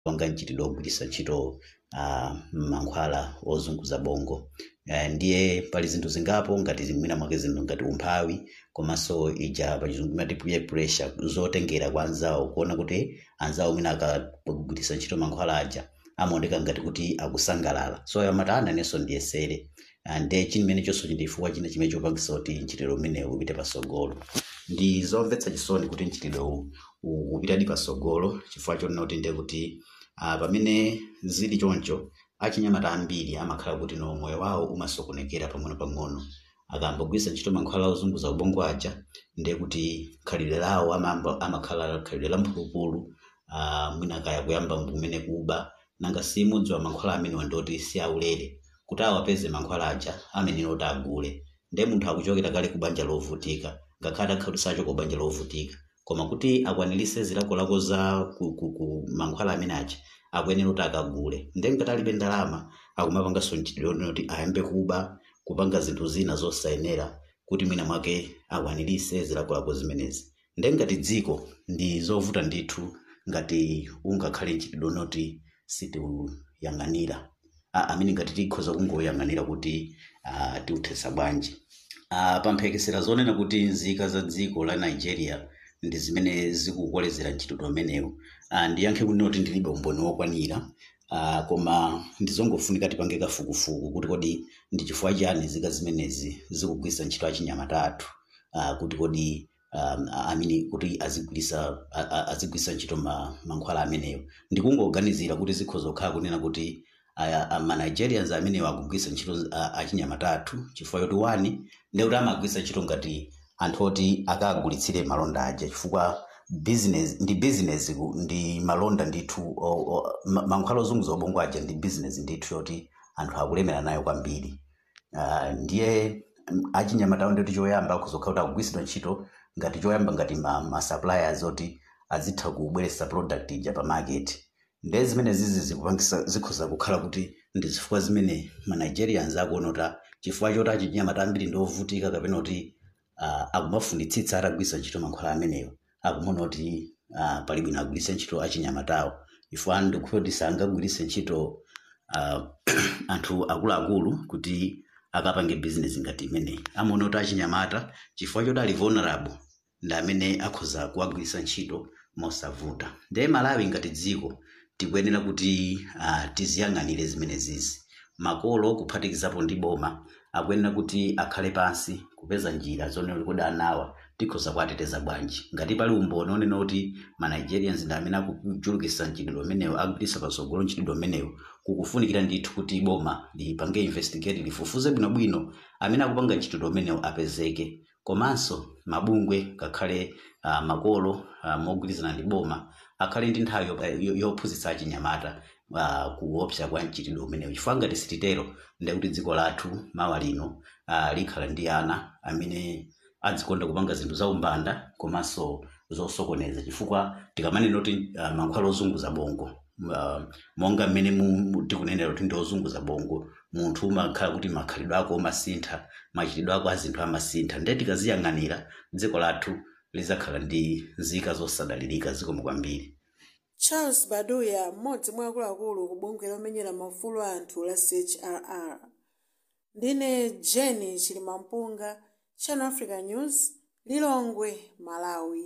panga mchitidwe ogwiritsa ntchito uh, mankhwala ozunguza bongo uh, ndiye pali zinthu zingapo ngati mwina mwake zinthu ngati umphawi komanso ija pachizungu imati peer pressure zotengera kwa anzawo kuona kuti anzawo mwina akagwiritsa ntchito mankhwala aja amaoneka ngati kuti akusangalala so amati ananenso ndiyesere Ah, ndiye chimene chonso chindifukwa china chimene chopangisa kuti mchitidwe umenewu upite pasogolo ndi zomvetsa chisoni kuti mchitidwe uwu u- upitadi pasogolo chifukwa chonena kuti ndiye kuti ah, pamene zili choncho achinyamata ambiri amakhala kuti no moyo wawo umasokonekera pang'ono-pang'ono akambogwiritsa ntchito mankhwala ozunguza ubongo aja ndiye kuti khalidwe lawo amamba- amakhala khalidwe la mphulupulu ah, mwina kaya kuyamba kumene kuba nanga simudziwa mankhwala amenewa ndoti si aulere kuti awapeze mankhwala aja amenera kuti agule ndiye munthu akuchokera kale ku banja lovutika ngakhale akhali sacho ku banja lovutika koma kuti akwanirise zilakolako za ku, ku, ku mankhwala amene aja akuyenera kuti akagule ndiye ngati alibe ndalama akumapanganso mchitidwe kuti ayambe kuba kupanga zinthu zina zosayenera kuti mwina mwake akwanirise zilakolako zimenezi ndiye ngati dziko ndi zovuta ndithu ngati ungakhale mchitidwe unoti sitiuyang'anira Ah, amene ngati tikhoza kungoyang'anira kuti ah, tiuthetsa bwanji Ah, pamphekesera zonena kuti nzika za dziko la nigeria ndi zimene zikukolezera mchitidwe umenewu Ah, ndiyankhe kunena kuti ndilibe umboni wokwanira Ah, koma ndizongofunika tipange kafukufuku kuti kodi ndi chifukwa chani nzika zimenezi zikugwiritsa ntchito achinyamata athu Ah, kuti kodi um, amini kuti azigwirisa a- a- azigwirisa ntchito ma, mankhwala amenewo ndikungoganizira kuti zikhoza kukhala kunena kuti aya- a- ma nigerians amenewo akugwirisa ntchito a- achinyamata athu chifukwa choti wani ndi kuti amagwirisa ntchito ngati anthu oti akagulitsire malonda aja chifukwa business ndi business ku- ndi malonda ndithu o- o- ma- mankhwala ozunguza ubongo aja ndi business ndithu yoti anthu akulemera nayo kwambiri Ah, ndiye mm, achinyamatawo ndoti choyamba kuzokhala kuti akugwiritsidwa ntchito ngati choyamba ngati ma, ma suppliers oti azitha kubweretsa product ija pa market ndiye zimene zizi zikupangisa zikhoza kukhala kuti ndi zifukwa zimene ma nigerians akuona kuti ah, chifukwa choti achinyamata ambiri ndi ovutika kapena kuti uh, akumafunitsitsa atagwiritsa ntchito mankhwala amenewo akumaona kuti uh, pali bwino agwiritse ntchito achinyamatawo ifo ndikukhulupirira kuti sangagwiritse ntchito uh, anthu akuluakulu kuti akapange business ngati imeneyi amaona kuti achinyamata chifukwa choti ali vulnerable ndi amene akhoza kuwagwiritsa ntchito mosavuta ndiye malawi ngati dziko tikuyenera kuti uh, tiziyang'anire zimene zizi makolo kuphatikizapo ndi boma akuyenera kuti akhale pansi kupeza njira zonena kuti anawa tikhoza kuwateteza bwanji ngati pali umboni onena kuti ma nigerians ndi amene akuchulukitsa mchitidwe umenewo akupititsa patsogolo mchitidwe umenewo kukufunikira ndithu kuti boma lipange investigate lifufuze bwinobwino amene akupanga mchitidwe umenewo apezeke komanso mabungwe ngakhale uh, makolo uh, mogwirizana ndi boma akhale ndi nthawi yo- yo- yophunzitsa achinyamata uh, kuopsa kwa mchitidwe umenewu chifukwa ngati sititero ndiye kuti dziko lathu mawa lino uh, likhala ndi ana amene adzikonda kupanga zinthu za umbanda komanso zosokoneza chifukwa tikamanena kuti uh, mankhwala ozunguza bongo uh, monga mmene mu- tikunenera kuti ndi ozunguza bongo munthu umakhala kuti makhalidwe ako amasintha machitidwe ako azinthu amasintha ndiye tikaziyang'anira dziko lathu lizakhala ndi nzika zosadalirika zikomo kwambiri charles baduya mmodzi mwa akuluakulu ku bungwe lomenyera maufulu a anthu la chrr ndine jeni chilimampunga channel africa news lilongwe malawi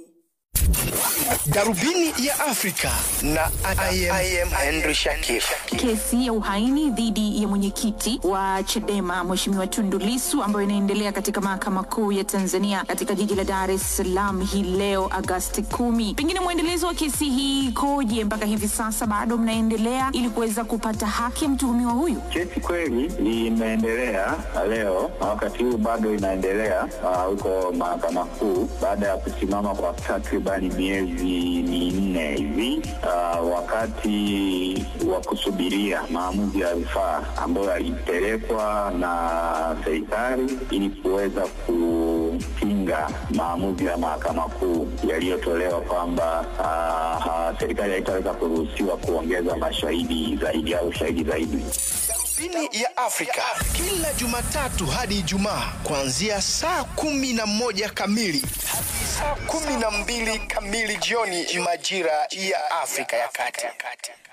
darubini ya afrika na I am, I am henry shakif Kesi ya uhaini dhidi ya mwenyekiti wa Chadema Mheshimiwa Tundu Lissu ambayo inaendelea katika mahakama kuu ya Tanzania katika jiji la Dar es Salaam hii leo Agasti kumi. Pengine mwendelezo wa kesi hii ikoje mpaka hivi sasa? Bado mnaendelea ili kuweza kupata haki ya mtuhumiwa huyu? Kesi kweli imeendelea leo na wakati huu bado inaendelea ah, huko mahakama kuu baada ya kusimama kwa takribani miezi minne hivi ah, wakati wa kusubiria maamuzi ya rufaa ambayo yalipelekwa na serikali ili kuweza kupinga maamuzi ya mahakama kuu yaliyotolewa kwamba ah, ah, serikali haitaweza kuruhusiwa kuongeza mashahidi zaidi au shahidi zaidi. darubini ya afrika kila jumatatu hadi ijumaa kuanzia saa kumi na moja kamili hadi saa kumi na mbili kamili jioni majira ya afrika ya kati